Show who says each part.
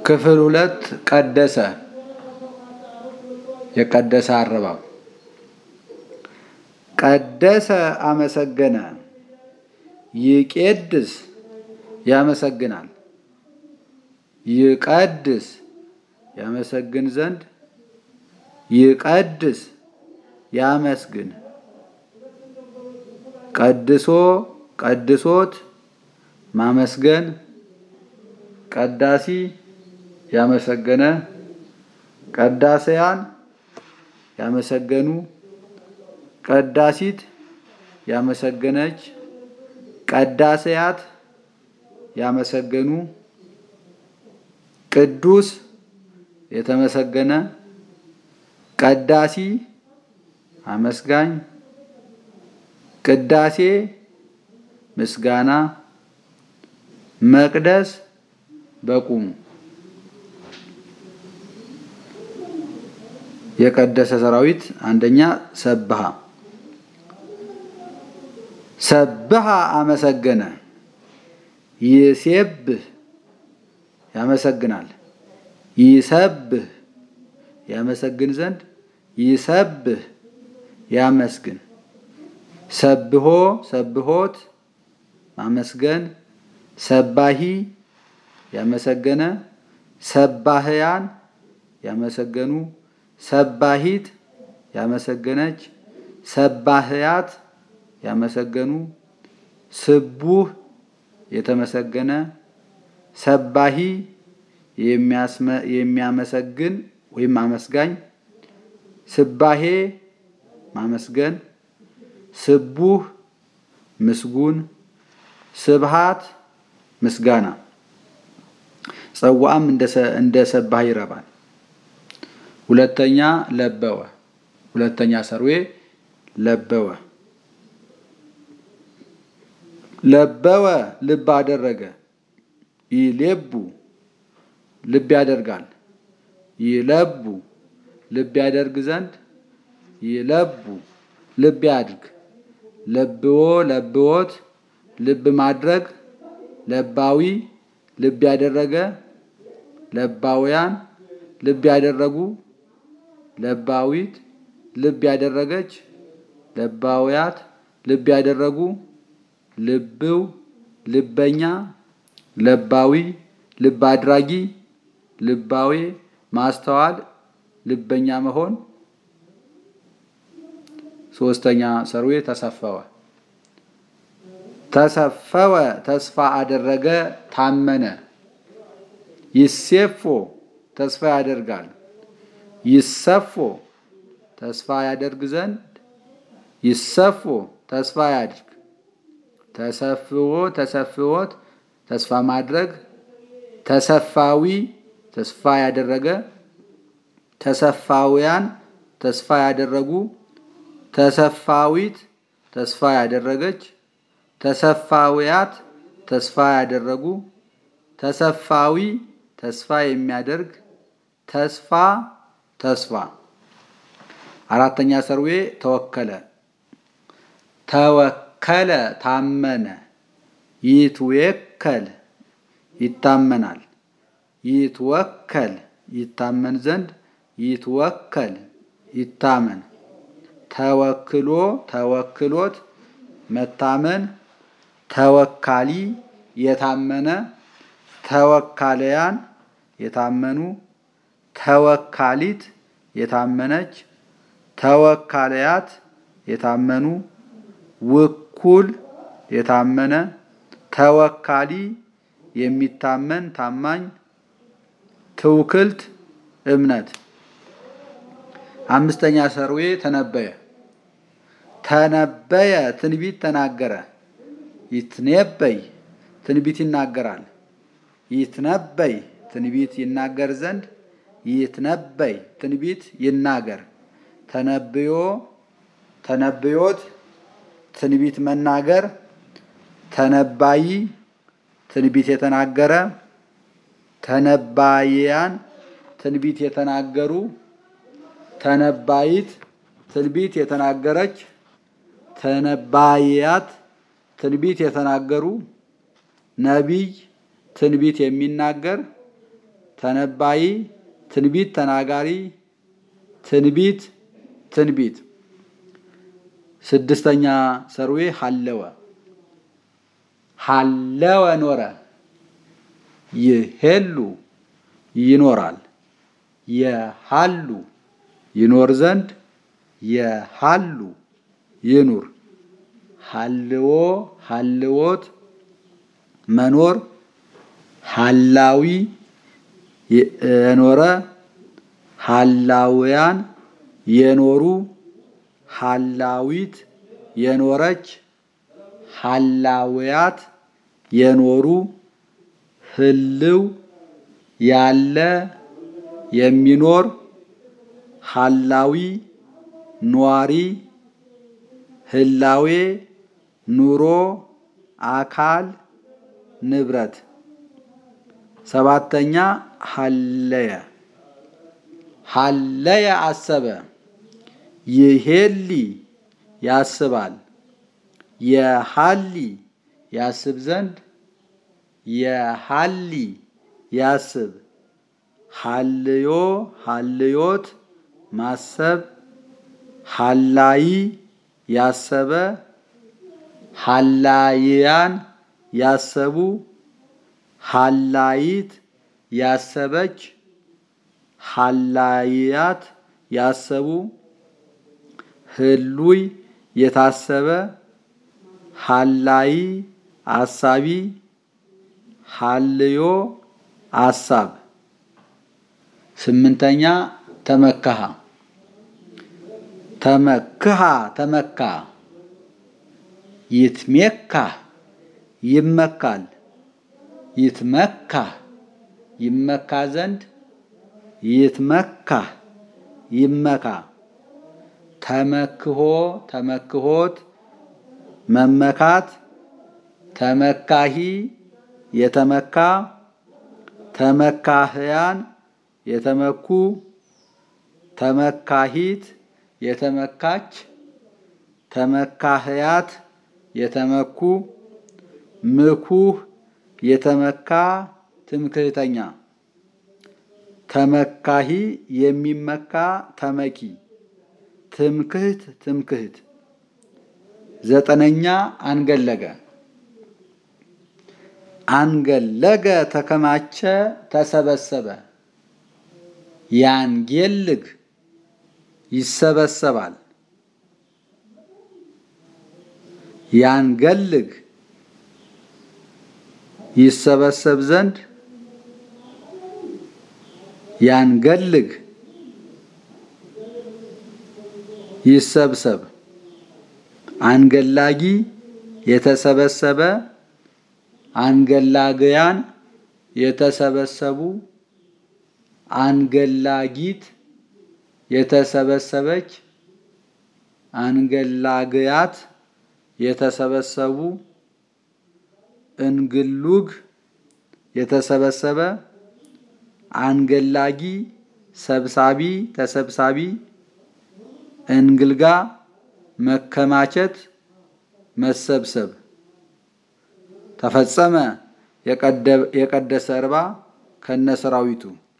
Speaker 1: ክፍል ሁለት ቀደሰ የቀደሰ አረባብ ቀደሰ አመሰገነ ይቄድስ ያመሰግናል ይቀድስ ያመሰግን ዘንድ ይቀድስ ያመስግን ቀድሶ ቀድሶት ማመስገን ቀዳሲ ያመሰገነ ቀዳሰያን ያመሰገኑ ቀዳሲት ያመሰገነች ቀዳሰያት ያመሰገኑ ቅዱስ የተመሰገነ ቀዳሲ አመስጋኝ ቅዳሴ ምስጋና መቅደስ በቁሙ የቀደሰ ሰራዊት አንደኛ ሰብሃ ሰብሃ አመሰገነ ይሴብህ ያመሰግናል ይሰብህ ያመሰግን ዘንድ ይሰብህ ያመስግን ሰብሆ ሰብሆት ማመስገን ሰባሂ ያመሰገነ ሰባህያን ያመሰገኑ ሰባሂት ያመሰገነች ሰባህያት ያመሰገኑ ስቡህ የተመሰገነ ሰባሂ የሚያመሰግን ወይም አመስጋኝ ስባሄ ማመስገን ስቡህ ምስጉን ስብሃት ምስጋና ጸዋዕም እንደ ሰባህ ይረባል። ሁለተኛ ለበወ ሁለተኛ ሰርዌ ለበወ ለበወ ልብ አደረገ ይሌቡ ልብ ያደርጋል ይለቡ ልብ ያደርግ ዘንድ ይለቡ ልብ ያድርግ ለብዎ ለብዎት ልብ ማድረግ ለባዊ ልብ ያደረገ ለባውያን ልብ ያደረጉ ለባዊት ልብ ያደረገች ለባውያት ልብ ያደረጉ ልብው ልበኛ ለባዊ ልብ አድራጊ ልባዌ ማስተዋል ልበኛ መሆን ሶስተኛ ሰርዌ ተሰፈወ ተሰፈወ ተስፋ አደረገ ታመነ ይሴፎ ተስፋ ያደርጋል ይሰፎ ተስፋ ያደርግ ዘንድ ይሰፎ ተስፋ ያድርግ ተሰፍዎ ተሰፍዎት ተስፋ ማድረግ ተሰፋዊ ተስፋ ያደረገ ተሰፋውያን ተስፋ ያደረጉ ተሰፋዊት ተስፋ ያደረገች ተሰፋውያት ተስፋ ያደረጉ ተሰፋዊ ተስፋ የሚያደርግ ተስፋ ተስፋ አራተኛ ሰርዌ ተወከለ ተወከለ ታመነ ይትወከል ይታመናል ይትወከል ይታመን ዘንድ ይትወከል ይታመን ተወክሎ ተወክሎት መታመን ተወካሊ የታመነ ተወካለያን የታመኑ ተወካሊት የታመነች ተወካለያት የታመኑ ውኩል የታመነ ተወካሊ የሚታመን ታማኝ ትውክልት እምነት አምስተኛ ሰርዌ ተነበየ ተነበየ ትንቢት ተናገረ ይትነበይ ትንቢት ይናገራል ይትነበይ ትንቢት ይናገር ዘንድ ይትነበይ ትንቢት ይናገር ተነብዮ ተነብዮት ትንቢት መናገር ተነባይ ትንቢት የተናገረ ተነባይያን ትንቢት የተናገሩ ተነባይት ትንቢት የተናገረች ተነባይያት ትንቢት የተናገሩ ነቢይ ትንቢት የሚናገር ተነባይ ትንቢት ተናጋሪ ትንቢት ትንቢት ስድስተኛ ሰርዌ ሀለወ ሀለወ ኖረ ይሄሉ ይኖራል የሃሉ ይኖር ዘንድ የሃሉ ይኑር ሀልዎ ሀልዎት መኖር ሀላዊ የኖረ ሀላውያን የኖሩ ሀላዊት የኖረች ሀላውያት የኖሩ ህልው ያለ የሚኖር ሀላዊ ኗሪ ህላዌ ኑሮ አካል ንብረት ሰባተኛ ሀለየ ሀለየ አሰበ ይሄሊ ያስባል የሀሊ ያስብ ዘንድ የሀሊ ያስብ ሀልዮ ሀልዮት ማሰብ ሀላይ ያሰበ ሀላይያን ያሰቡ ሀላይት ያሰበች ሀላይያት ያሰቡ ህሉይ የታሰበ ሀላይ አሳቢ ሀልዮ አሳብ ስምንተኛ ተመካሃ ተመክሃ ተመካ ይትሜካ ይመካል ይትመካ ይመካ ዘንድ ይትመካ ይመካ ተመክሆ ተመክሆት መመካት ተመካሂ የተመካ ተመካህያን የተመኩ ተመካሂት የተመካች ተመካህያት የተመኩ ምኩህ የተመካ ትምክህተኛ ተመካሂ የሚመካ ተመኪ ትምክህት ትምክህት ዘጠነኛ አንገለገ አንገለገ ተከማቸ ተሰበሰበ ያንጌልግ ይሰበሰባል ያንገልግ ይሰበሰብ ዘንድ ያንገልግ ይሰብሰብ አንገላጊ የተሰበሰበ አንገላግያን የተሰበሰቡ አንገላጊት የተሰበሰበች አንገላግያት የተሰበሰቡ እንግሉግ የተሰበሰበ አንገላጊ ሰብሳቢ ተሰብሳቢ እንግልጋ መከማቸት መሰብሰብ ተፈጸመ የቀደሰ እርባ ከነሰራዊቱ